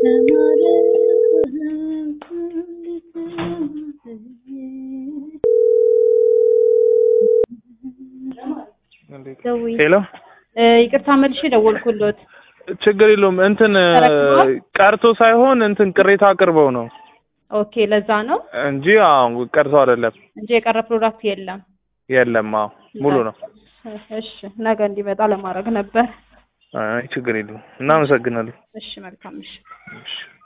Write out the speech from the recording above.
ሄሎ ይቅርታ መልሼ ደወልኩሎት። ችግር የለውም እንትን ተረክበዋል? ቀርቶ ሳይሆን እንትን ቅሬታ አቅርበው ነው ኦኬ ለዛ ነው እንጂ አዎ ቀርቶ አይደለም። እንጂ የቀረ ፕሮዳክት የለም። የለም አዎ ሙሉ ነው። እሺ ነገ እንዲመጣ ለማድረግ ነበር። አይ ችግር የለውም። እናመሰግናለን። እሺ መልካም እሺ እሺ